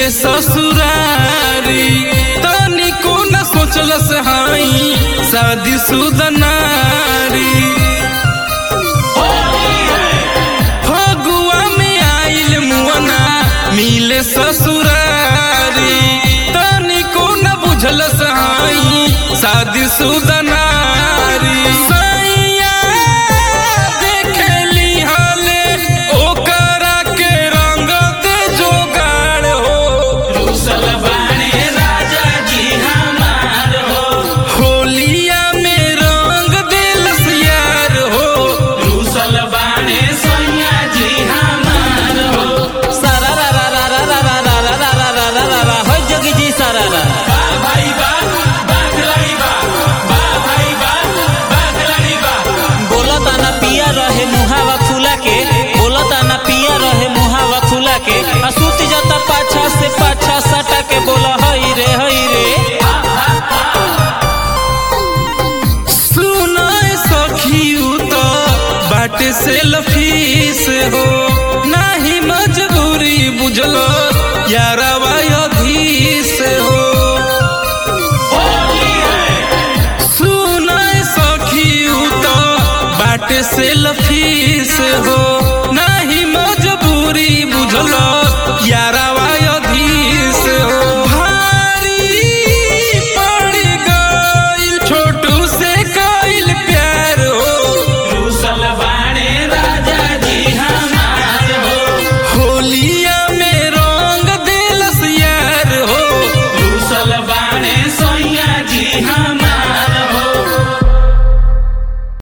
मिले ससुरारी तनिको न सोचलस हाई शादी सुदनारी फगुआ में आइल मुअना मिले ससुरारी तनिको न बुझलस हाई शादी सुदनारी सैया देखली हाले ओकरा के रंग दे जोगाड़ हो रुसल बाणे राजा जी हमार हो होलिया में रंग दिलस यार हो रुसल बाणे सैया जी हमार हो सारा रा रा रा रा रा रा रा रा रा रा रा रा रा हो जोगी जी सारा रा बा भाई बा बाखलाई बा बा भाई बा बाखलाई बा बोला ताना पिया रहे मुहावा फूला के बोला ताना पिया रहे मुहावा फूला के आ सूत जाता पाछा से पाछा सटा के बोला हई रे हई रे सुनाए सखी तो बाटे से लफीस हो नाही मजबूरी बुझलो यारवा अधीस हो सुनाए सखी तो बाटे से लफीस हो